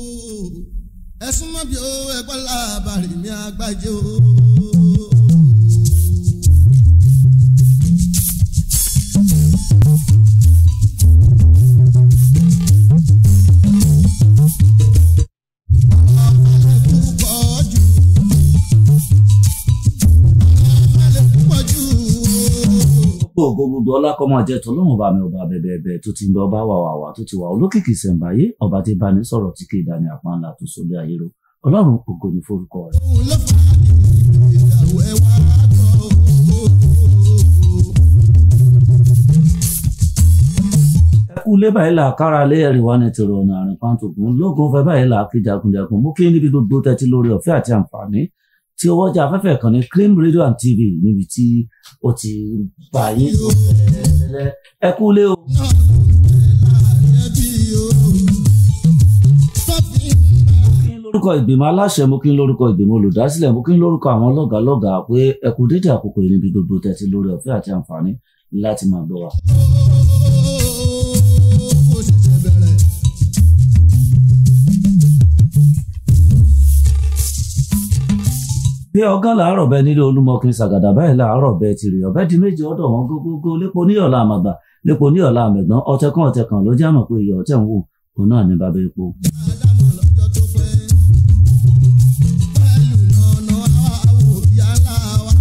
ẹ̀sùn mọ́ bí ó ẹgbọ́n lábàárì mi àgbájé o. gbogbo ògo gbogbo ọlá kọ́ máa jẹ́ tọ́lọ́run ọba mi ọba bẹ̀bẹ̀bẹ̀ tó ti ń bẹ ọba wà wà wà tó ti wà olókìkí ìṣẹ̀ǹbáyé ọba tí bá ní sọ̀rọ̀ tí kì í dání àpá ńlá tó sọlé ayé ro ọlọ́run ògo ní forúkọ rẹ̀. òun ló fà á ìyàwó ẹ wá gbọ́ o. ẹ kú lé báyìí là kára lé ẹ̀rí wa ní tèrò ọ̀nà àrùn pàǹtòkùn lóògùn fẹ́ báyìí là kí jagunjagun mú kí níbi gbogbo tẹ́tí lórí ọ̀fẹ́ àti àǹfààní tí owó ọjà afẹ́fẹ́ kan ní cream radio and tv níbi tí ó ti bá yín tó fẹ́lẹ́lẹ́ ẹ kú lé o. náà ló ń bẹ láàrin ẹbí o. sọ́fìn mo kí n lórúkọ ìgbìmọ̀ aláṣẹ mo kí n lórúkọ ìgbìmọ̀ olùdásílẹ̀ mo kí n lórúkọ àwọn lọ́gàálọ́gàá pé ẹ kú dédé àkókò yìí níbi gbogbo tẹ́tí lórí ọ̀fẹ́ àti àǹfààní láti máa gbọ́ wa. ó ṣẹ̀ṣẹ̀ bẹ̀rẹ̀. bí ọgán làárọ̀ bẹ nílé olúmọkin ṣàgàdà báyìí làárọ̀ bẹ tìrì ọ̀bẹ di méjì ọ̀dọ̀ wọn gógógó lépo níyọ̀lá àmàgbà lépo níyọ̀lá àmẹ̀gbọ́n ọ̀tẹ̀ kan ọ̀tẹ̀ kan ló jámọ̀ pé iyọ̀ ọ̀tẹ̀ ń wò òun náà ní bàbá epo. Ádámù lọ́jọ́ tó pẹ́. Pẹ̀lú nànà àwò yálà wa.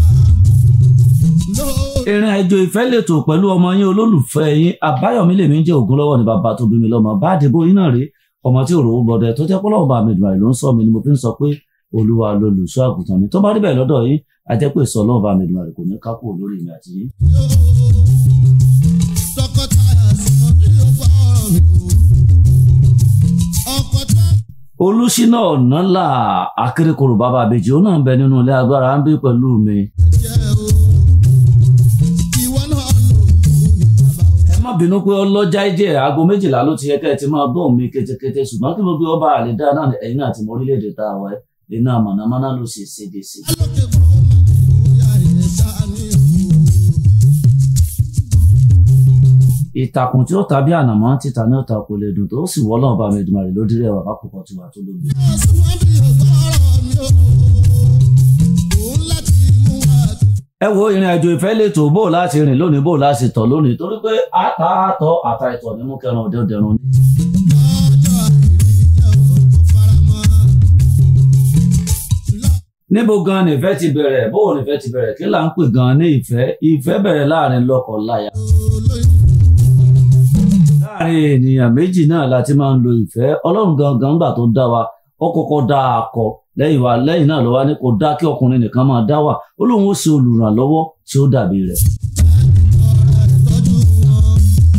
Ló- ìrìn àjò ìfẹ́ lètò pẹ̀lú ọmọ yín olólùfẹ́ yín àbáyọ̀mí lèmi ń jẹ́ ògún lọ́wọ́ ní bàbá tó bí mi lọ́mọ bá àdìbò yín náà rí ọmọ tí òrò gbọdẹ tó jẹ́ pọ́lọ́wọ́ bá mi dùn àìló ń sọ mi ni mo fi ń sọ pé olúwa lolùṣọ́ àgùntàn mi tó bá rí bẹ́ẹ̀ lọ́dọ̀ yín a jẹ́ pé sọ lọ́wọ́ bá mi dùn àìló kò ní kákó lórí mi àti yín. Tọkọtaya sùnmọ́ bí ó fọ́rọ̀ mi o. Ọkọ tá olùṣínà ọ̀nàlà akérèkọrò bàbá àbèjì ó náà ń bẹ nínú ilé agbára ń bí pẹ̀lú mi. jẹ́ o. Ìwọ náà lò ó ní bàbá o. ẹ má bínú pé ọlọ́jà jẹ́ aago méjìlá ló ti yẹ kẹ́ ẹ ti máa gbọ́ mi kétékété ṣùgbọ́n kí gbogbo ọba àlèdá náà ẹ̀yin náà ti mọ orílẹ̀-èdè tá a wà ẹ́ iná mọ̀nàmọ́ná ló ṣe ségesè. Alókè kúrò máa ń bóyá ìyẹn sáà ní o. ìtàkùn tí ó ta bí ànàmọ́ títa ní ọ̀tà kò lè dùn tó sì wọ́ lọ́wọ́ bá mi dùn àrè lódìrí ẹ̀wà bákòókò tiwa tó lóbi. Sùnmọ́ bí ó fọ́rọ̀ mi o. Òun láti mú wa tutù. ẹ wo ìrìn àjò ìfẹ́ lètò bó láti rìn lónìí bó láti tọ̀ lónìí torí pé ata àtọ̀ àta ìtọ̀ ni mú kẹran òde òdẹrun ni. lọ́jọ́ àìrí jẹ́ ọ̀pọ̀ faramọ́. Lọ- níbo gan ni ìfẹ́ ti bẹ̀rẹ̀ bó ni ìfẹ́ ti bẹ̀rẹ̀ kí là ń pè gan ní ìfẹ́ ìfẹ́ bẹ̀rẹ̀ láàrin lọ́kọ láya. olóyún láàrin ènìyàn méjì náà la ti máa ń lo ìfẹ́ ọlọ́run gangan gbà tó dá wa ó kọ́kọ́ dá akọ lẹ́yìn wa lẹ́yìn náà ló wá ní kó dá kí ọkùnrin nìkan máa dá wà ó lóun ó ṣe olùrànlọ́wọ́ tí ó dàbí rẹ̀. ọ̀rẹ́ tọ́jú wọn.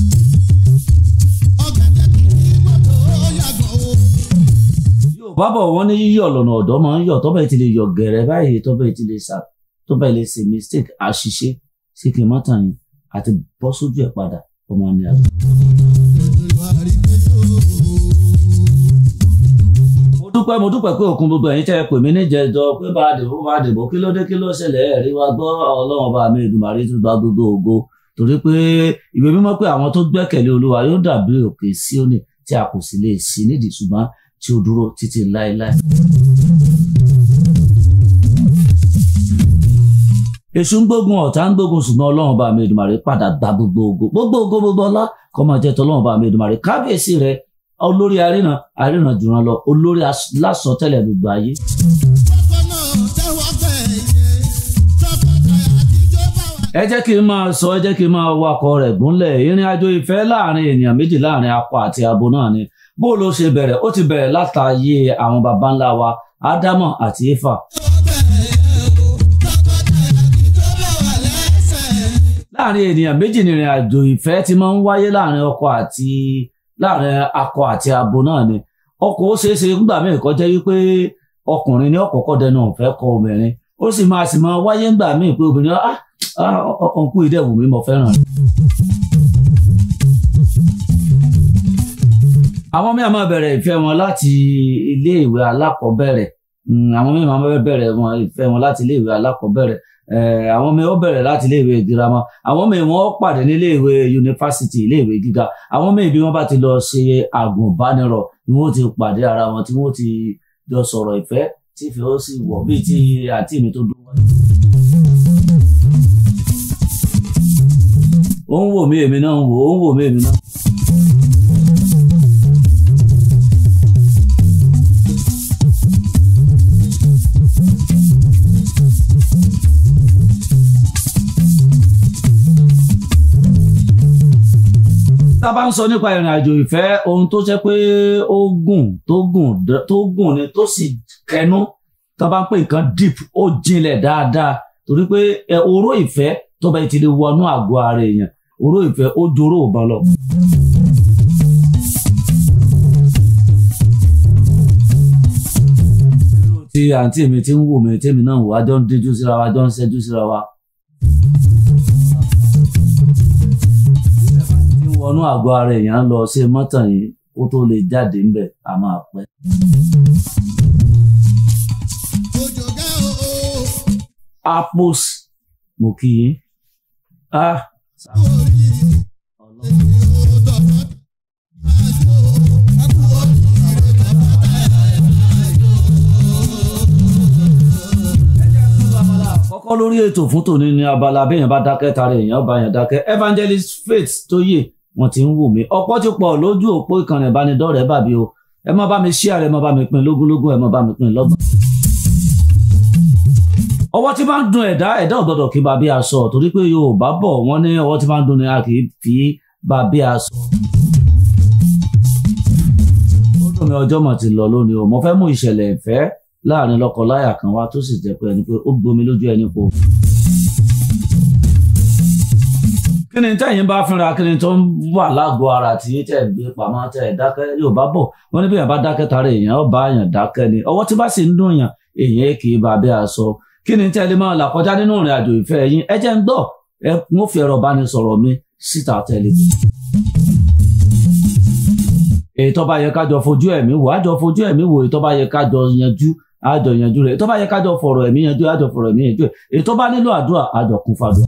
ọ̀gẹ̀dẹ̀ kì í gbọ́dọ̀ yàgò o. Yorùbá bọ̀ wọ́n ní yíyọ̀ lọ́nà ọ̀dọ́ máa ń yọ̀ tọ́bẹ̀ ti lè yọ̀ gẹ̀rẹ́ báyìí tọ́bẹ̀ ti lè sà tọ́bẹ̀ lè ṣe mistake àṣìṣe sí kí n má tàn yín àti bọ́ sójú ẹ̀ padà ọmọ ní àgbà. ètò àrígbéjò. mo dúpẹ́ mo dúpẹ́ pé òkun gbogbo ẹ̀yin tẹ́ ẹ pè mí níjẹ̀jọ pé bá a dìbò bá a dìbò kí ló dé kí ló ṣẹlẹ̀ ẹ̀rí wa gbọ́ ọlọ́run ọba mi ìdùmàrí tún gba gbogbo ògo torí pé ìwé mímọ́ pé àwọn tó gbẹ́kẹ̀lé olúwa yóò dàbí òkè síónì tí a kò sì lè sí nídìí ṣùgbọ́n tí ó dúró títí láéláé. èṣù ń gbógun ọ̀tá ń gbógun ṣùgbọ́n ọlọ́run ọba mi ìdùmàrí padà gba gbogbo ògo gbogbo ògo gbogbo ọlá kó máa jẹ́ tọ́lọ́run ọba mi ìdùmàrí kábíyèsí rẹ̀ olórí aríran aríran jùlọ lọ olórí as- lásọtẹ́lẹ̀ gbogbo ayé. Kọ́kọ́ náà tẹ́wọ́ gbẹ̀yẹ. tọkọtaya àtijọ́ bá wà. ẹ jẹ́ kí n máa sọ ẹ jẹ́ kí n máa wakọ̀ rẹ̀ gúnlẹ̀ ìrìn àjò ìfẹ́ láàrin ènìyàn méjì láàrin akọ àti abo náà ni bó ló ṣe bẹ̀rẹ̀ ó ti bẹ̀rẹ̀ látàyè àwọn baba ńlá wa ádámọ̀ àti éfà láàrin ènìyàn méjì ní ìrìn àjò ìfẹ́ ti máa ń wáyé láàrin ọkọ àti láàrin akọ àti abo náà ni ọkọ ó ṣeé ṣe nígbà míì kó jẹ́ wípé ọkùnrin ní ọ̀kọ̀ọ̀kọ̀ dẹnu ọ̀fẹ́ kọ obìnrin ó sì máa sì máa wáyé nígbà míì pé obìnrin ah ah ọkàn kú ìdẹ̀wù mi mo fẹ́ràn rẹ̀. àwọn míì máa bẹ̀rẹ̀ ìfẹ́ wọn láti ilé ìwé alákọ̀ọ́bẹ̀rẹ̀ Mm, àwọn míì máa bẹ̀rẹ̀ wọn ìfẹ́ wọn láti ilé ìwé alákọ̀ọ́bẹ̀rẹ̀ Eh, àwọn ọmọ ó bẹ̀rẹ̀ láti iléèwé girama àwọn ọmọ wọn pàdé ní iléèwé yunifásitì iléèwé gíga àwọn ọmọ ìbí wọn bá ti lọ ṣe àgùnbánirọ̀ ni wọn ti pàdé ara wọn tí wọn ti jọ sọ̀rọ̀ ìfẹ́ tí ìfẹ́ ó sì wọ̀ bíi ti àǹtí mi tó dúró wájú. ó ń wò mí èmi náà ń wò ó ń wò mí èmi náà. tá a bá ń sọ nípa ìrìn àjò ìfẹ́ ohun tó jẹ́ pé ó gùn tó gùn d- tó gùn ni tó sì kẹnu tá a bá ń pè nǹkan deep ó jinlẹ̀ dáadáa torí pé ẹ, oró ìfẹ́ tó bá ti lè wọnú àgọ́ ara èèyàn oró ìfẹ́ ó joró òbọn lọ. irú ti àǹtí mi ti ń wò mí tèmi náà wò á jọ ń díjú síra wa jọ ń ṣẹ́jú síra wa. tí ń wọnú àgọ́ ara èèyàn lọ ṣe mọ́tàn yìí kó tó lè jáde ńbẹ̀ a máa pẹ́. Òjò gá o o. apos mo kí yín. Ah, Orí Ọlọ́run. èmi ò dọ̀bọ̀ àjò. Àkú oríire bàbá kọ́kọ́ lórí ètò fún tòní ní abala béèyàn bá dákẹ́ tara èèyàn bá yàn dákẹ́ evangelist faith tó yè wọ́n ti ń wù mí ọ̀pọ̀ ti pọ̀ lójú òpó ìkànnì ìbánidọ́rẹ̀ẹ́ bàbí o ẹ má bá mi share ẹ má bá mi pín lógúnlógún ẹ má bá mi pín lọ́gbọ̀n. ọwọ́ tí máa ń dun ẹ̀dá ẹ̀dá òdòdó kí bàbí aṣọ torí pé Yorùbá bọ̀ wọ́n ní ọwọ́ tí máa ń dun ni a kì í fi bàbí aṣọ. ó dùn mí ọjọ́ mọ̀ ti lọ lónìí o mo fẹ́ mú ìṣẹ̀lẹ̀ ìfẹ́ láàrin lọ́kọláya kan wá tó sì jẹ́ pé ẹni pé ó gbomi lójú ẹni po. kí ni tẹ́yìn bá fínra kí ni tó ń wà lágọ̀ọ́ ara tí tẹ̀ ń gbé pamọ́ tẹ̀ ẹ̀ dákẹ́ yóò bá bọ̀ wọ́n ní bí èèyàn bá dákẹ́ tara èèyàn ó bá èèyàn dákẹ́ ni ọwọ́ tí bá sì ń dùn yàn èèyàn kì í bá abẹ́ aṣọ kí ni tẹ́lẹ̀ máa là kọjá nínú ìrìn àjò ìfẹ́ yín ẹ jẹ́ ń gbọ́ ẹ ń fi ẹ̀rọ ìbánisọ̀rọ̀ mi síta tẹ́lẹ̀ èyí tó bá yẹ kájọ fojú ẹ̀mí wò ájọ fojú ẹ̀mí wò èyí tó bá yẹ kájọ yanjú àjọ yanjú rẹ̀ èyí tó bá yẹ kájọ fọ̀rọ̀ ẹ̀mí yanjú àjọ fọ̀rọ̀ ẹ̀mí yanjú ẹ̀ èyí tó bá nílò àdúrà àjọ kún fàdúrà.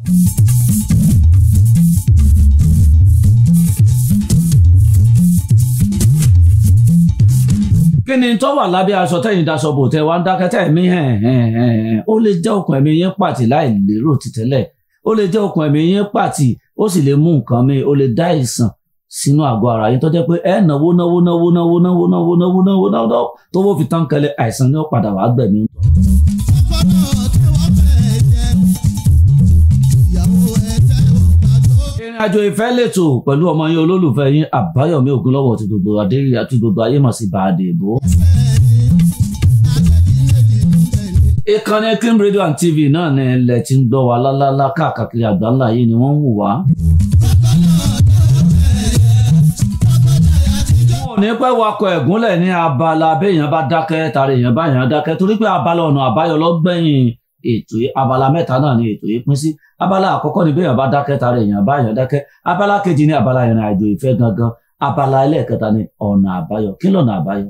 kí ni tó wà lábẹ́ aṣọ tẹ́yìn daṣọ bò tẹ́ wá ń dákẹ́ tẹ́ ẹ̀mí hẹ̀n hẹ̀n hẹ̀n ó lè jẹ́ okùn ẹ̀mí yín pàtì láì lérò ti tẹ́lẹ̀ ó lè jẹ́ okùn ẹ̀mí yín pàtì ó sì lè mú nǹkan mi ó lè dá ìsàn sínú àgọ́ ara yín tó jẹ́ pé ẹ náwó náwó náwó náwó náwó náwó náwó náwó náwó tó wó fi tán kẹlẹ̀ àìsàn ni ó padà wàá gbẹ̀mí. ọpọlọ tí wọ́n fẹ́ jẹ. Ìyàwó ẹ tẹ́wọ̀ gbàgbó. ìrìn àjò ìfẹ́ lẹ́tọ̀ pẹ̀lú ọmọ yín olólùfẹ́ yín àbáyọ̀mí ògúnlọ́wọ́ ti gbogbo adéyí àti gbogbo ayé mọ̀ sí bàdé ìbò. ìkànnì King Radio and TV náà ní ilẹ̀ tí ń gbọ́ wa lálálá káàkiri àgbáńlá yìí ni wọ́n ń wù wá. wọn ò ní pẹ́ wakọ̀ ẹ̀gúnlẹ̀ ní abala béèyàn bá dákẹ́ tàrí èèyàn bá èèyàn dákẹ́ torí pé abala ọ̀nà àbáyọ lọ́gbẹ̀yìn ètò yìí abala mẹ́ta náà ni ètò yìí pín sí abala àkọ́kọ́ ni béèyàn bá dákẹ́ tàrí èèyàn bá èèyàn dákẹ́ abala kejì ni abala ìrìn àjò ìfẹ́ gangan abala ẹlẹ́ẹ̀kẹta ni ọ̀nà àbáyọ kí lọ́nà àbáyọ.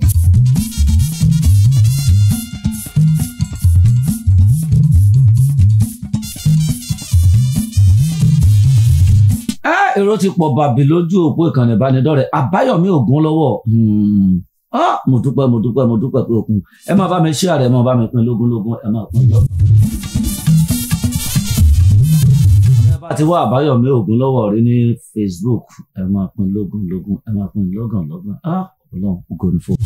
ẹ èrò ti pọ̀ bàbí lójú òpó ìkànnì ìbánidọ́rẹ̀ẹ́ àbáyọ̀mí ògún lọ́wọ́ ah mo dúpẹ́ mo dúpẹ́ mo dúpẹ́ pé òkun ẹ máa bá mi share rẹ̀ ẹ máa bá mi pín lógúnlógún ẹ máa pín lọ́gbọ̀n. ẹ bá ti wá àbáyọ̀mí ògún lọ́wọ́ rí ní Facebook ẹ máa pín lógúnlógún ẹ máa pín lọ́gàn lọ́gàn ah ọlọ́run ògo ni fún.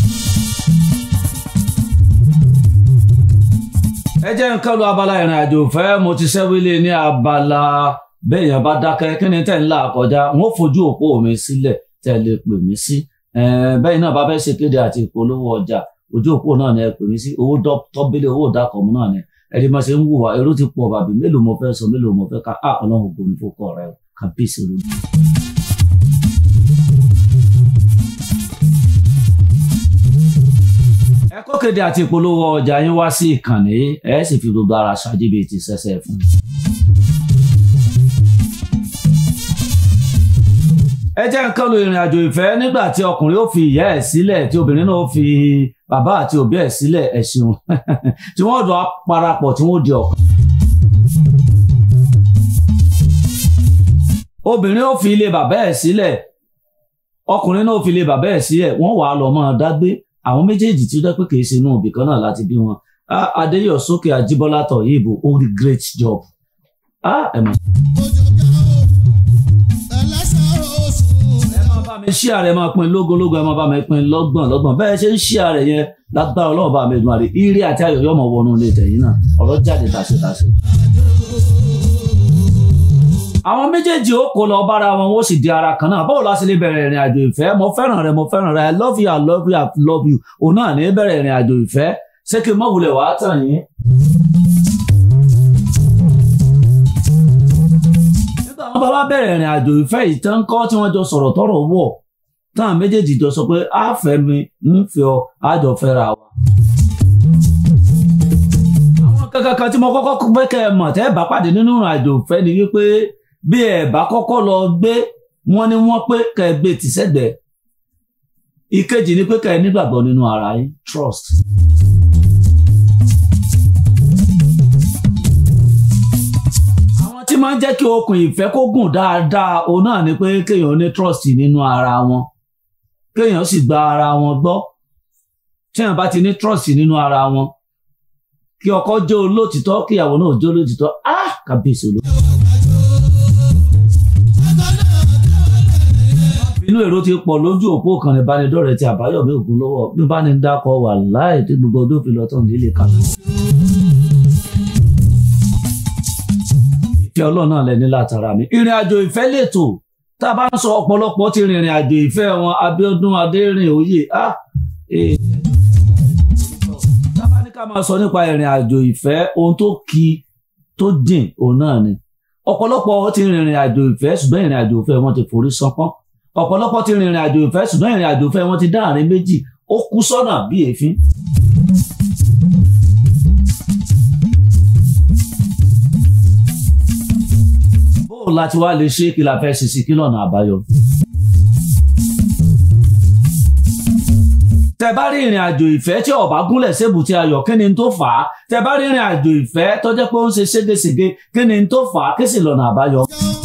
ẹ jẹ́ nǹkan lu abala ìrìn àjò fẹ́ mo ti ṣẹ́wílé ní abala béèyàn bá dákẹ́ kí ni tẹ̀ ń là kọjá wọn ò fojú òpó mi sílẹ̀ tẹ̀ lè pè mí sí bẹ́ẹ̀ náà bá fẹ́ ṣe kéde àti ìpolówó ọjà ojú òpó náà ni ẹ pè mí sí owó tọ́bílẹ̀ owó ìdákọ̀mú náà ni ẹni máa ṣe ń wùwà èrò ti pọ̀ bàbí mélòó mo fẹ́ sọ mélòó mo fẹ́ ká á ọlọ́run ògo ni fún kọ́ rẹ kábíyèsí olódù. ẹ kó kéde àti ìpolówó ọjà yín wá sí ìkànnì ẹ sì fi gbogbo ara ṣáájú bíi ti ṣẹṣẹ fún un. ẹ jẹ́ nǹkan lo ìrìn àjò ìfẹ́ nígbà tí ọkùnrin ó fi ìyá ẹ̀ sílẹ̀ tí obìnrin náà ó fi bàbá àti òbí ẹ̀ sílẹ̀ ẹ̀ ṣeun tí wọ́n jọ parapọ̀ tí wọ́n di ọ̀kan. obìnrin ó fi ilé bàbá ẹ̀ sílẹ̀ ọkùnrin náà ó fi ilé bàbá ẹ̀ sílẹ̀ wọ́n wàá lọ máa dágbé àwọn méjèèjì tí ó jẹ́ pé kì í ṣe inú òbí kan náà láti bí wọn Ah, Adéyọ̀sókè Ajíbọ́lá Tọ̀yìnbó ó rí great job Ah, ẹ mọ̀ ẹ máa bá mi ṣí ààrẹ máa pín lógólógó ẹ máa bá mi pín lọ́gbọ̀n lọ́gbọ̀n bẹ́ẹ̀ ṣe ń ṣí ààrẹ yẹn lágbára ọlọ́run bá mi dùn àrè ire àti ayọ̀ yọmọ wọnú ilé tẹ̀yìn náà ọ̀rọ̀ jáde tàṣetàṣe. àwọn méjèèjì ó kó lọ bára wọn ó sì di ara kan náà báwo la ṣe lè bẹ̀rẹ̀ ìrìn àjò ìfẹ́ mo fẹ́ràn rẹ mo fẹ́ràn rẹ i love you i love you i love you òun náà ní bẹ̀rẹ̀ ìrìn àjò ìfẹ́ ṣé kí n mọ̀ wulẹ̀ wàá tàn yín. nígbà wọn bá wá bẹ̀rẹ̀ ìrìn àjò ìfẹ́ yìí tán kọ́ tí wọ́n jọ sọ̀rọ̀ tọ̀rọ̀ wọ̀ táwọn méjèèjì jọ sọ pé a fẹ́ mi ń fẹ́ ọ a jọ fẹ́ra wa. àwọn kankan kan tí mo kọ́kọ́ fẹ́ kẹ́ ẹ mọ̀ tẹ́ ẹ bá pàdé nínú ìrìn àjò ìfẹ́ ni wípé bí ẹ bá kọ́kọ́ lọ gbé wọ́n ní wọ́n pé kẹ́ ẹ gbé tìṣẹ́gbẹ̀ẹ́ ìkejì ni pé kẹ́ ẹ nígbàgbọ́ nínú ara yín trust. àwọn tí máa ń jẹ́ kí okùn ìfẹ́ kó gùn dáadáa òun náà ni pé kéèyàn ní trust nínú ara wọn kéèyàn sì gba ara wọn gbọ́ téèyàn bá ti ní trust nínú ara wọn kí ọkọ jẹ́ olótìtọ́ kí ìyàwó náà jẹ́ olótìtọ́ ah kábíyèsí olóòtú. inú èrò ti pọ̀ lójú òpó kan ìbánidọ́rẹ̀ẹ́ ti àbáyọ̀mí ògún lọ́wọ́ bí bá ní dákọ̀ wà láì tí gbogbo ọdún fi lọ tán nílé kan. ìfẹ́ ọlọ́run náà lẹ́ni látara mi. ìrìn àjò ìfẹ́ lètò tá a bá ń sọ ọ̀pọ̀lọpọ̀ ti rìnrìn àjò ìfẹ́ wọn Abíọ́dún Adérìn Oyè ah eh. tá a bá ní ká máa sọ nípa ìrìn àjò ìfẹ́ ohun tó kí tó dìn òun náà ni ọ̀pọ̀lọpọ̀ ti rìnrìn àjò ìfẹ́ ṣùgbọ́n ìrìn àjò ìfẹ́ wọn ti forí sánpọ́n ọ̀pọ̀lọpọ̀ ti rìnrìn àjò ìfẹ́ ṣùgbọ́n ìrìn àjò ìfẹ́ wọn ti dá àárín méjì ó kú sọ́nà bí èéfín. bóò láti wá lè ṣe kí la fẹ́ ṣe sí kí lọ́nà àbáyọ. tẹ bá rí ìrìn àjò ìfẹ́ tí ó bá gúnlẹ̀ sébùtì ayọ̀ kí ni tó fà á tẹ bá rí ìrìn àjò ìfẹ́ tó jẹ́ pé ó ń ṣe ségesège kí ni tó fà á kí sì lọ́nà àbáyọ.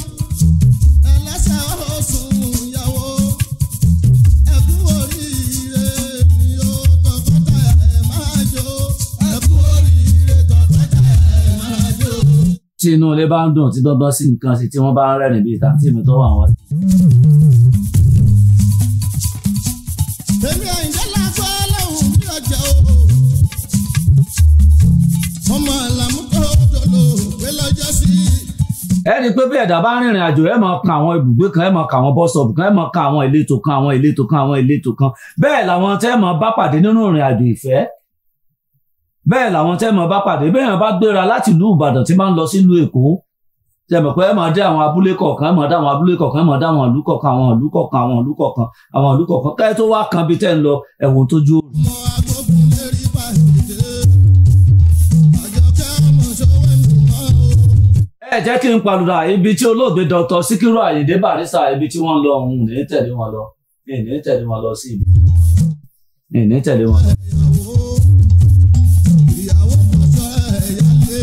tí inú ilé bá ń dùn tí dandan sí nǹkan sí tí wọ́n bá ń rẹ́rìn bíi tàǹtí mi tó wà wọ́n. Èmi àyìnjẹ́ lásán lẹ́hùn bí ọjà o. Ọmọ àlàmú tó dòdò pé lọ́jọ́ sí. ẹ rí i pé bí ẹ̀dá bá ń rìnrìn àjò ẹ máa kan àwọn ibùgbé kan ẹ máa kan àwọn bọ́sọ̀bù kan ẹ máa kan àwọn ìletò kan àwọn ìletò kan àwọn ìletò kan bẹ́ẹ̀ làwọn tẹ́ máa bá pàdé nínú ìrìn àjò ìfẹ́ bẹ́ẹ̀ làwọn tẹ́ máa bá pàdé bẹ́ẹ̀ yẹn bá gbéra láti ìlú Ìbàdàn tí máa ń lọ sílùú Èkó tẹ́ mọ̀ pé ẹ máa dé àwọn abúlé kọ̀ọ̀kan ẹ máa dé àwọn abúlé kọ̀ọ̀kan ẹ máa dé àwọn ìlú kọ̀ọ̀kan àwọn ìlú kọ̀ọ̀kan àwọn ìlú kọ̀ọ̀kan àwọn ìlú kọ̀ọ̀kan káyọ̀ tó wá kan bí tẹ́ ń lọ ẹ̀wọ̀n tójú òòrùn. Ọmọ agbógun lérí pàdé. Àjọkẹ́ ọmọ ṣọwọ́ mi mọ́ o. ẹ jẹ́ kí n palùdà ibi tí olóògbé Dr. Síkírù Àyìndé Bàrísà ibi tí wọ́n lọ òun ní tẹ̀lé wọn lọ ní tẹ̀lé wọn lọ sí ibi ní tẹ̀lé wọn lọ. Ìyàwó ìyàwó kọjọ ẹ̀yálé.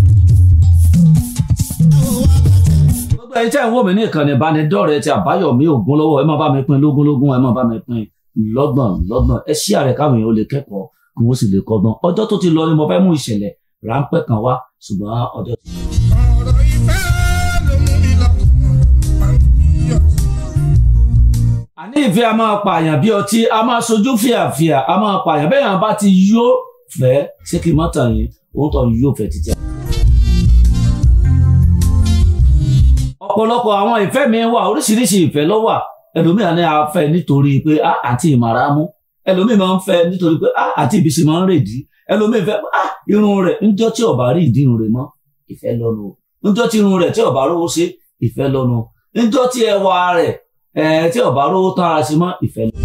Àwọn wa lákẹ́. gbogbo ẹ̀yin tẹ́ ń wò mí ní ìkànnì ìbánidọ́rẹ̀ẹ́ ti àbáyọ̀mí ògúnlọ́wọ́ ẹ máa bá mi pín lógúnlógún ẹ máa bá mi pín lọ́gbọ̀n lọ́gbọ̀n ẹ ṣí àrẹ káwọn èèyàn ó lè kẹ́kọ̀ọ́ kí wọ́n sì lè kọ́gbọ́n ọjọ́ tó ti lọ ni mo fẹ́ mú ìṣẹ̀lẹ̀ ráńpẹ́ kan wá ṣùgbọ́n ọjọ́ ti ọ̀rọ̀ ìfẹ́ ló mú mi lọ́kàn yọ̀. àní ìfẹ́ a máa pààyàn bí ọtí a máa sojú fìyàfìyà a máa pààyàn bẹ́ẹ̀ yàn bá ti yó fẹ́ ṣé kí n má tàn yín òun tó yó fẹ́ títí. ọ̀pọ̀lọpọ̀ àwọn ìfẹ́ mi wà oríṣiríṣi ìfẹ́ ló wà ẹlòmíràn ní a fẹ́ nítorí pé a àti ìmàràmú ẹlòmíì máa ń fẹ́ nítorí pé a àti ìbísí máa ń rèdí ẹlòmíì fẹ́ a irun rẹ̀ ńjọ́ tí ó bá rí ìdí irun rẹ̀ mọ́ ìfẹ́ lọ́nu ńjọ́ tí irun rẹ̀ tí ó bá rówó ṣe ìfẹ́ lọ́nu ńjọ́ tí ẹwà rẹ̀ ẹ̀ tí ó bá rówó tán ara sí mọ́ ìfẹ́ lọ́nu.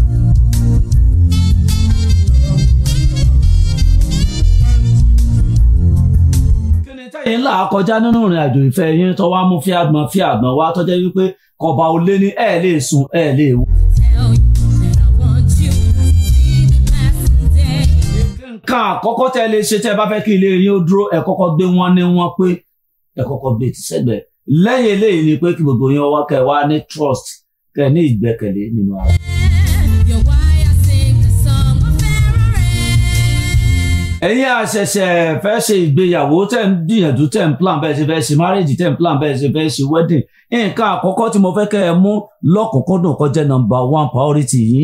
kí ni tẹ́yìn ńlá kọjá nínú ìrìn àjò ìfẹ́ yín tó wá mú fíàgbọ́n fíàgbọ́n wá tó jẹ́ wípé kọba ò lé ní ẹ̀ lè sùn ẹ̀ lè wò. tell you that I want you. See the passing day. nǹkan àkọ́kọ́ tẹ́ lè ṣe tẹ́ bá fẹ́ kí ilé yín ó dúró ẹ kọ́kọ́ gbé wọn ní wọn pé ẹ kọ́kọ́ gbé ti sẹ́gbẹ̀ẹ́ lẹ́yìn eléyìí ni pé kí gbogbo yín wá kẹ́ ẹ wá ní trust kẹ́ ẹ ní ìgbẹ́kẹ̀lé nínú ara. You're why I sing the song of Pharaoh. ẹ̀yin àṣẹ̀ṣẹ̀ fẹ́ ṣe ìgbéyàwó tẹ̀ ń gbìyànjú tẹ̀ ń plan bẹ́ẹ̀ ṣe fẹ́ ṣe marriage tẹ̀ ń plan bẹ́ẹ̀ ṣe fẹ́ ṣe wedding nǹkan àkọ́kọ́ tí mo fẹ́ kẹ́ ẹ mú lọ́kùnkúndùn kó jẹ́ number one priority yìí.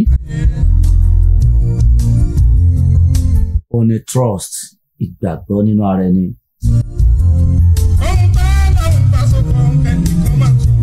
ó ní trust ìgbàgbọ́ nínú ara ẹni. Ohun bá lọ́hùn bá sọ fún ẹnìkan máa tún.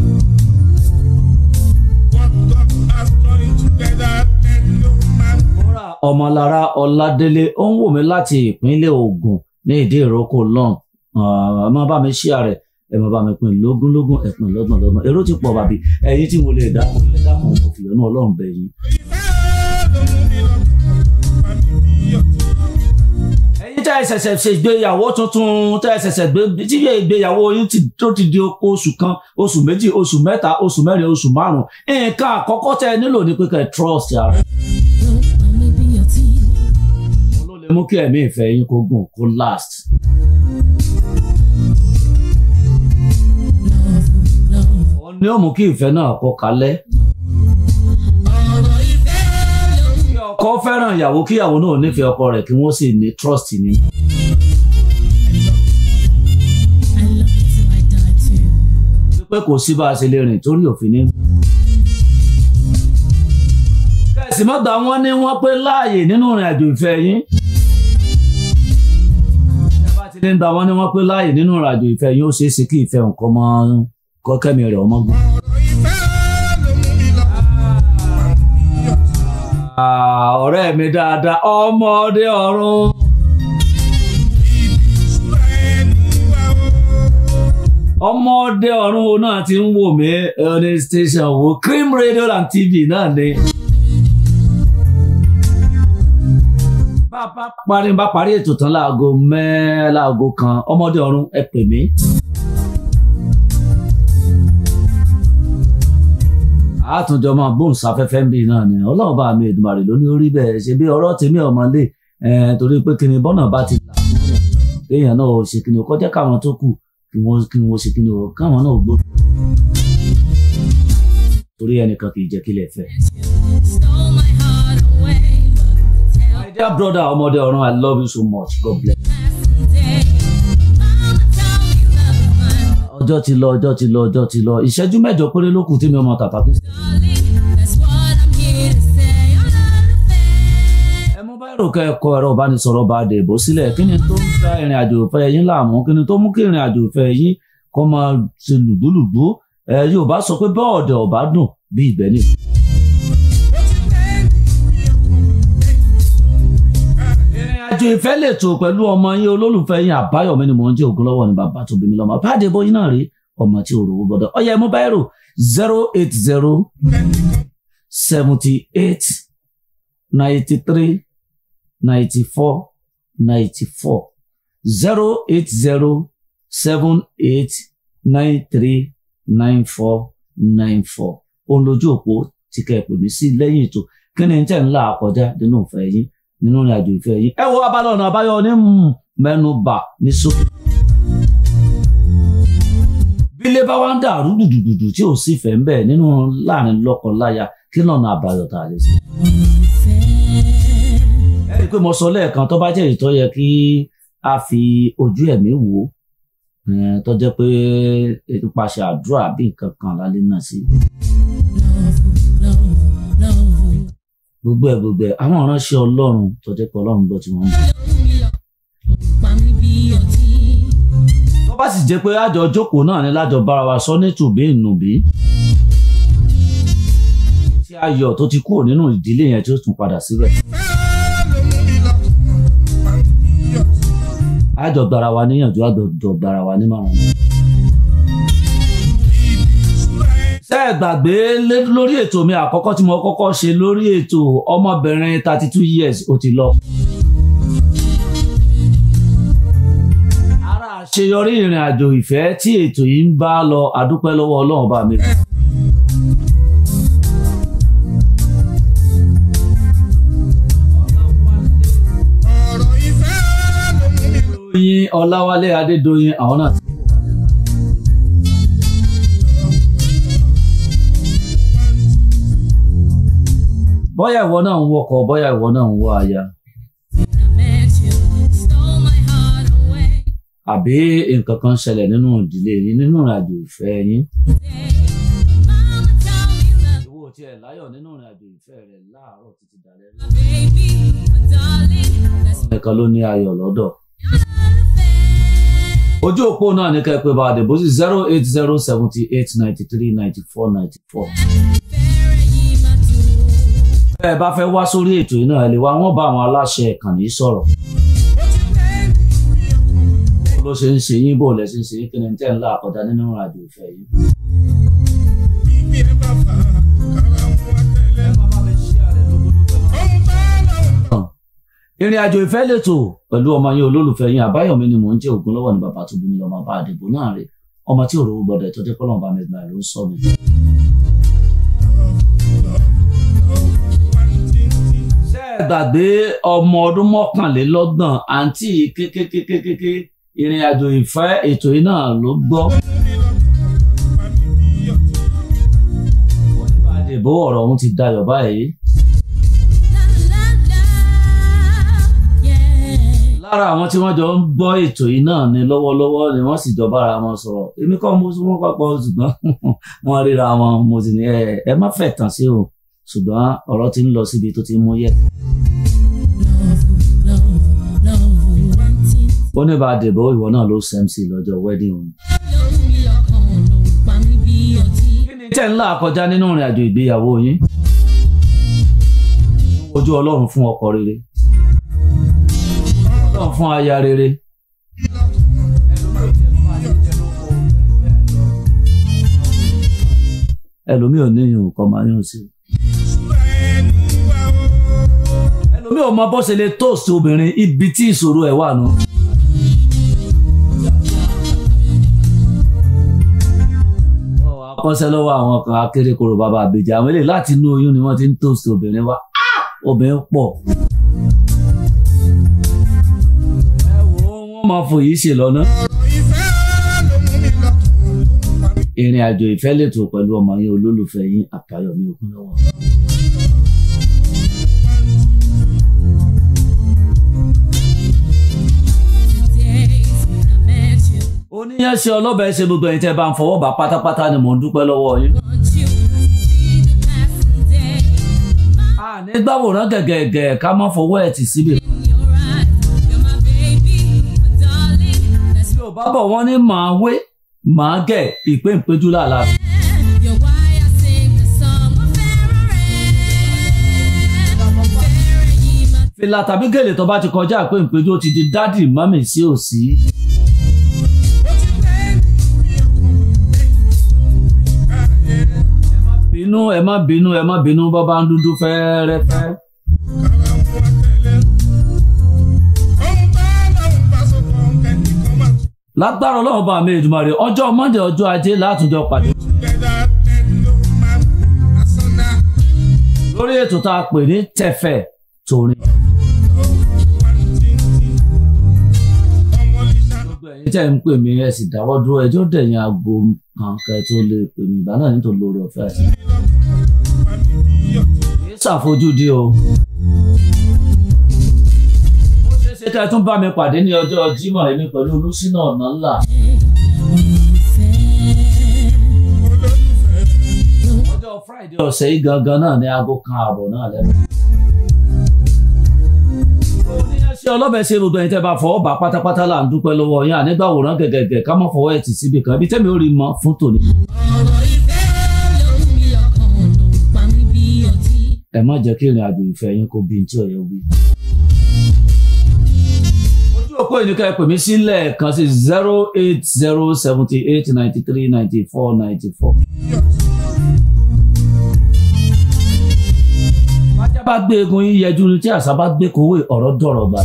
What God has joined together, let no man Bọ́ra ọmọlára ọládélé ó ń wò mí láti ìpínlẹ̀ Ògùn ní ìdí ìrókò lọ́n ẹ máa bá mi ṣíà rẹ̀ ẹ máa bá mi pín lógúnlógún ẹ pín lọ́gbọ̀n lọ́gbọ̀n èrò ti pọ̀ bàbí ẹ̀yin tí mo lè dákun ẹ dákun mo fi ọ̀nà Ọlọ́run bẹ̀ yín. ìfẹ́ ló mú mi lọ́kàn. Àmì bí ọtí. ẹ̀yin tẹ́ ẹ ṣẹ̀ṣẹ̀ ṣe ìgbéyàwó tuntun tẹ́ ẹ ṣẹ̀ṣẹ̀ gbé tí ìgbéyàwó yín ti tó ti di oṣù kan oṣù méjì oṣù mẹ́ta oṣù mẹ́rin oṣù márùn-ún nǹkan àkọ́kọ́ tẹ́ ẹ nílò ní pé kẹ́ ẹ trust ara Ló pa mí bí ọtí. òun ló lè mú kí ẹ̀mí ìfẹ́ yín kó gùn kó last. Love, love. òun ni ó mú kí ìfẹ́ náà kó kalẹ̀. Ọ̀rọ̀ ìfẹ́ ló mú kí ọkọ fẹ́ràn ìyàwó kí ìyàwó náà nífẹ̀ẹ́ ọkọ rẹ̀ kí wọ́n sì ní trust ní. I love you till I die too. wípé kò sí bá a ṣe lè rìn torí òfin ní. kẹ̀sì mọ́gbà wọn ní wọ́n pé láàyè nínú ìrìn àjò ìfẹ́ yín. ẹ bá ti ní gba wọn ní wọ́n pé láàyè nínú ìrìn àjò ìfẹ́ yín ó ṣeé ṣe kí ìfẹ́ nǹkan mọ́ kọ́kẹ́mi rẹ̀ ọmọ gùn. ọ̀rọ̀ ìfẹ́ ló mú mi lọ́kàn. Àmì bí ọtí. Ah, ọ̀rẹ́ mi dáadáa ọmọdé ọ̀run. Ìṣúra ẹni wá o. ọmọdé ọ̀run wo náà ti ń wò mí ẹni station wo cream radio and tv náà ni. bá a bá parí bá parí ètò tán láago mẹ́ láago kan ọmọdé ọ̀run ẹ pè mí. àtúnjọ máa bóun sáfẹ́fẹ́ ń bì náà ni ọlọ́run bá mi Èdùmàrè ló ní orí bẹ́ẹ̀ ṣe bí ọ̀rọ̀ tèmi ọmọlé ẹ̀ torí pé kíni bọ́nà bá ti là fún yàn kéèyàn náà ò ṣe kíni ò kọjá káwọn tó kù kí wọ́n kí wọ́n ṣe kíni ò káwọn náà gbó. torí ẹnìkan kì í jẹ́ kílẹ̀ fẹ́. Stole my heart away. But tell my dear brother ọmọdé ọ̀run I love you so much God bless. passing day. Mama told me love is mine. ọjọ́ ti lọ ọjọ́ ti lọ ọjọ́ ti lọ ìṣẹ́jú mẹ́jọ péré ló kù tí mi ọmọ tàtà kí. Darling, that's what I'm here to say. I'm not a fan. ẹ mú báyìí rògbò ẹ̀kọ́ ẹ̀rọ ìbánisọ̀rọ̀ bá dèbò sílẹ̀ kí ni tó ń da ìrìn àjò ìfẹ́ yín láàmú kí ni tó mú kí ìrìn àjò ìfẹ́ yín kó máa ṣe lùdúlùdú ẹ yóò bá sọ pé bọ́ọ̀dẹ̀ ọ̀bá dùn bí ìgbẹ́ ni. Ó ti lẹ́yìn bí ọkàn. ìrìn àjò ìfẹ́ lè tò pẹ̀lú ọmọ yín olólùfẹ́ yín àbáyọ̀mí ni mò ń jẹ́ ògúnlọ́wọ́ ni bàbá tó bí mi lọ́mọ bá dèbò yín náà rí ọmọ tí ò rówó gbọdọ̀ ọyẹ mú báyìí rò zero eight zero seventy eight ninety three ninety four ninety four zero eight zero seven eight nine three nine four nine four òun lójú òpó tí kẹ́ ẹ pè mí sí lẹ́yìn ètò kí ni tẹ̀ ń là kọjá nínú ìfẹ́ yín nínú ìrìn àjò ìfẹ́ yín ẹ wo abala ọ̀nà àbáyọ ní mm, mẹ́nubà ní sókè. bí ilé bá wá ń dàrú dùdùdùdù tí ò sí ìfẹ́ ń bẹ̀ nínú láàrin lọ́kọ-láya kí lọ́nà àbáyọ tá a lè ṣe. ẹ rí i pé mo sọ lẹ́ẹ̀kan tó bá jẹ́ èyí tó yẹ kí a fi ojú ẹ̀mí wò ó eh, tó jẹ́ pé nípasẹ̀ àdúrà bí nǹkan kan lálẹ́ náà sí. Love, love, love. gbogbo ẹ̀ gbogbo ẹ̀ àwọn ìránṣẹ́ ọlọ́run tó jẹ́ pé ọlọ́run gbọ́ tí wọ́n ń bọ̀. Pa mí bí ọtí. tó bá sì jẹ́ pé àjọ jókòó náà ni lájọ bára wa sọ ní tùbí ìnùbí tí ayọ̀ tó ti kúrò nínú ìdílé yẹn tí ó tún padà síbẹ̀ àjọ gbara wa níyànjú àjọ gbara wa nímọ̀ràn. ṣé ẹ gbàgbé lé- lórí ètò mi àkọ́kọ́ tí mo kọ́kọ́ ṣe lórí ètò ọmọbìnrin thirty two years ó ti lọ. ara àṣeyọrí ìrìn àjò ìfẹ́ tí ètò yìí ń bá lọ àdúpẹ́ lọ́wọ́ ọlọ́run bá mi. ọ̀rọ̀ ìfẹ́ ló mú mi lọ. Doyin Ọláwálé Adédoyin àwọn náà ti bóyá ìwọ náà ń wọkọ̀ bóyá ìwọ náà ń wọ aya I met you, stole my heart away. àbí nǹkan kan ṣẹlẹ̀ nínú ìdílé yín nínú ìrìnàjò ìfẹ́ yín. Mama told me love, ìwọ tí ẹ láyọ̀ nínú ìrìnàjò ìfẹ́ rẹ̀ láàárọ̀ títí dalẹ́ my baby, my darling. That's nìkan ló ní ayọ̀ lọ́dọ̀. not fair. ojú òpó náà ní kẹ́pẹ́ bá dìbò sí zero eight zero seventy eight ninety three ninety four ninety four. Fair yìí máa dùn. bẹ́ ẹ bá fẹ́ wá sórí ètò yìí náà ẹ lè wá wọ́n bá àwọn aláṣẹ ìkànnì yìí sọ̀rọ̀. bó ló ṣe ń ṣe yín bó lẹ ṣe ń ṣe yín kí ni tẹ́ ń là kọjá nínú ìrìnàjò ìfẹ́ yìí. ìrìn àjò ìfẹ́ lètò pẹ̀lú ọmọ yín olólùfẹ́ yín àbáyọ̀mí ni mò ń jẹ́ ògùn lọ́wọ́ ní bàbá tó bí mi lọ́mọ bá àdìbò náà rè ọmọ tí òróró gbọdọ̀ tó dé kọ́lọ́mù bá mi gbà ló ń sọ mi. ṣé ẹ gbàgbé ọmọ ọdún mọ́kànlélọ́gbọ̀n àǹtí kékékékékéké ìrìn àjò ìfẹ́ ètò yìí náà ló gbọ́. àdìbò ọ̀rọ̀ ọ̀hún ti dayọ̀ báyìí. La la la, yeah. lára àwọn tí wọ́n jọ ń gbọ́ ètò yìí náà ni lọ́wọ́lọ́wọ́ ni wọ́n sì jọ bára wọn sọ̀rọ̀ èmi kọ́ mo sún wọn papọ̀ ṣùgbọ́n wọ́n ríra wọn mo sì ní ẹ ẹ má fẹ́ tàn sí o ṣùgbọ́n ọ̀rọ̀ ti ń lọ síbi tó ti ń mú yẹ. Love, love, love, wanting. ó ní bá a dìbò ìwọ náà ló smc lọ́jọ́ wedding òun. Lórí ọkàn ló pa mí bí ọtí. kí ni tẹ́ ń là kọjá nínú ìrìn àjò ìgbéyàwó yín? ojú ọlọ́run fún ọkọ rere ọlọ́run fún aya rere. ẹlòmíì ò ní ìhùn kan máa yún sí i. ẹlòmíì ò mọ bó ṣe lè tóòsì obìnrin ibi tí ìṣòro ẹ̀ wà nù. Ọ̀, akọ́ṣẹ́ lọ́wọ́ àwọn kan akérèkọ́rò bàbá àbèjà àwọn eléyìí láti inú oyún ni wọ́n ti ń tóòsì obìnrin wá Ah! obìnrin pọ̀. ẹ wo wọ́n máa fòyí ṣe lọ́nà. ìrìn àjò ìfẹ́ lètò pẹ̀lú ọmọ yín olólùfẹ́ yín àbáyọ̀mí ògúnlọ́wọ́. Days when I met you, oníyàn ṣe ọlọ́bẹ̀ ṣe gbogbo ẹ̀yin tẹ́ bá ń fọwọ́ bá pátápátá ni mò ń dúpẹ́ lọ́wọ́ yín. want you. See the passing day. àní gbàwòrán gẹ̀gẹ̀gẹ̀ ká má fọwọ́ ẹ̀ tì síbi. In your eyes, you're my baby, my darling. That's bí ò bá bọ̀ wọ́n ní màá wé màá gẹ̀ ìpé ìpéjú làlá. You're why I sing the song of Pharaoh. Pharaoh, ye my fìlà tàbí gèlè tó bá ti kọjá ìpé ìpéjú ó ti di dádì mọ́mì sí òsì. bínú ẹ má bínú ẹ má bínú bọ́ bá ń dúdú fẹ́ẹ́rẹ́fẹ́. lágbára ọlọ́run bá mi Èdùmàrè ọjọ́ Monday ọjọ́ ajé látúndọ̀ pàdé lórí ètò tá a pè ní tẹ̀fẹ̀ tòrin. gbogbo ẹ̀yin tẹ́ ń pè mí ẹ sì dáwọ́ dúró ẹjọ́ dẹ̀yìn aago kan kẹ́ tó lè pè mí ìgbà náà nítorí lórí ọ̀fẹ́ àti kì í ṣàfojúdi o. ó ṣeé ṣe kẹ́ ẹ tún bá mi pàdé ní ọjọ́ Jímọ̀ èmi pẹ̀lú olùsínà ọ̀nà ńlá. ọjọ́ Friday ọ̀sẹ̀ yìí gangan náà ní aago kan ààbọ̀ náà lẹ́nu. oníyẹn ṣe ọlọ́bẹ̀ ṣe gbogbo ẹ̀yin tẹ́ bá fọwọ́ bá pátápátá là ń dúpẹ́ lọ́wọ́ yín ànígbàwòrán gẹ̀gẹ̀gẹ̀ ká má fọwọ́ ẹ̀ tì síbi kan ibi tẹ́mi ò rí mọ́ fún tòní. lórí ọkàn ló pa mí bí ọtí. ẹ má jẹ́ kí ìrìn àjò ìfẹ́ yín kó bí n tí ò yẹ wí. ojú òpó ìníkà ẹ pè mí sílẹ̀ kan sí zero eight zero seventy eight ninety three ninety four ninety four. bájá bá gbé egun yín yẹjú ni tí àṣà bá gbé kówé ọ̀rọ̀ dọ̀rọ̀ gbà.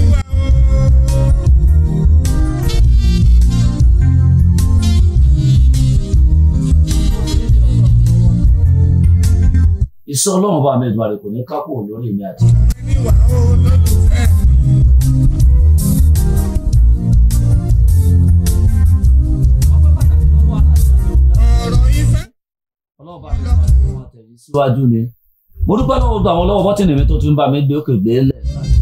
iṣẹ́ ọlọ́run bá mi Èdùmàrè kò ní kápò lórí mi àti. ọlọ́run bá mi Èdùmàrè kò máa tẹ̀yìn síwájú ni mo dúpẹ́ lọ́wọ́ gbogbo àwọn lọ́wọ́ bọ́tìnì mi tó ti ń bá mi gbé òkè gbé lẹ̀.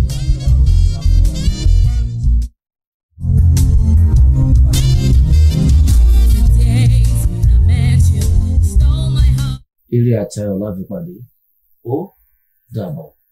The days when I met you stole my heart. eré àti ayọ̀ láfi pàdé ó dàbọ̀.